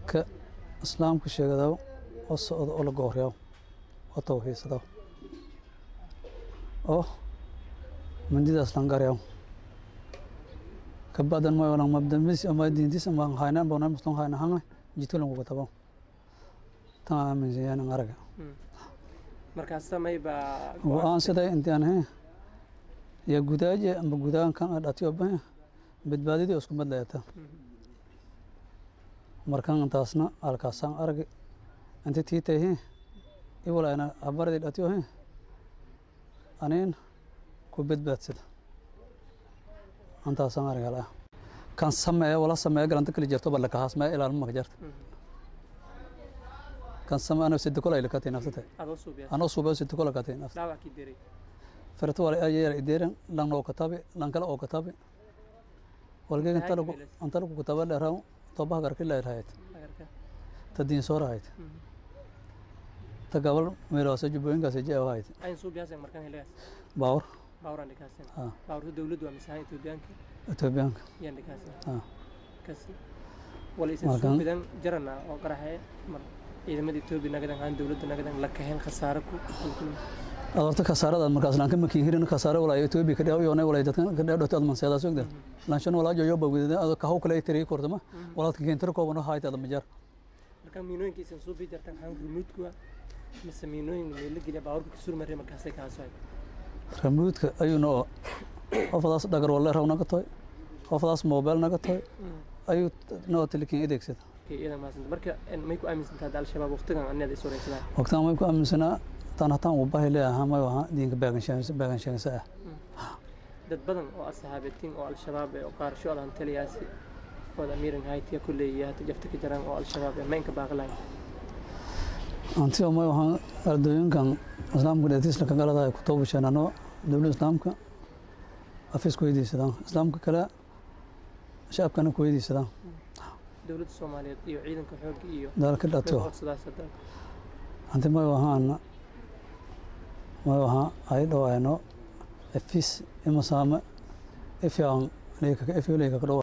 dadka islaamka sheegadaw oo socda oo la gooryaw oo tawxiidsadaw oo mandidaas langaryaw kabacdan may walang mabdamis ama diintis ama haynan bona muslim hayna hanga jito lang kugatabaw tan aaminsan yahan ang araga markaas samay baa go-aan siday intaan he ya gudaaje amba gudaankan dhatiyo bahe badbaadidii isku madlayata markan intaasna halkaasaan aragi inti tiitay he iwalayna habaradii dhatiyo he aniin ku badbaadsada intaasaan arag hala kan sameeya wala sameeya galanta kali jirto balla kahaas mee ilaalma maka jarta kan sameeya anoo sida kola ilakatay nafsatay adoo suubiya anoo suubayo sida kola katay nafta dhaawac kii diray فرت ولا أجي يديرن لان لو كتابي لان كلا أو كتابي والجي أنت لو أنت لو كتابة له راو طبعا كر كلا رهايت agarka تدين صور هايت تقبل ميراث جبين كاسي جاي هايت ayn suubiyaaseen markaan helayaas باور baawraan dhikaasen آه baawrta dowladdu waa misaha etoobiyaanka تبيان yaan dhikaasen آه kasi wala isan Markaan- suubidan jarana oo qaraxee mar ciidamada etoobiya nagadan aan dowladda nagadan la kaheen khasaare ku أدرت كسارة مركز لان كم كين هيرن كسارة ولا يتوبي كده أو يوني ولا يدكن كده دوت أدمن سيدا سوق ده لان شنو ولا جوجو بقول ده أدو كهو كلا يتري كورتما ولا تكين تركوا بنو هايت هذا مجر markaan miinooyinka isan suubi jartan haan rumuudkuwa mise miinooyin meelo geliya baawrka kasur marre markaasay kaasoay رمودك أيو نوع قفضاس دقر ولا رو نقطة قفضاس موبايل نقطة أيو نوع تلكين إيدك سيدا iyadan mahadsanta marka may ku aaminsantaa hadda al-shabaab waqtigan anaad is wareysadaan waqtan way ku aaminsanaa tan hataan uu bahi leeyahaa may ahaa diinka baagan sheegasa ah dad badan oo asxaabetiin oo al-shabaab ee oo qaarasho adan taliyaasi wada amiiran haytiya kulley iyo hata jafta ka jiraan oo al-shabaab ee maynka baaqlahay anti oo may ahaa ardooyinkan islaamka dhetiisla ka galadahay ku toobasheenano dowladda islaamka afis ku weydiisadaan islaamka kale shacabkana ku weydiisadaan dowladda soomaaliyeed iyo ciidanka xoogga iyo dalka dhato codsadaas hadda anti may ahaan may ahaa ay dhawaayno afis imasaame ifyaan leeka ifyo leeka ka dhawa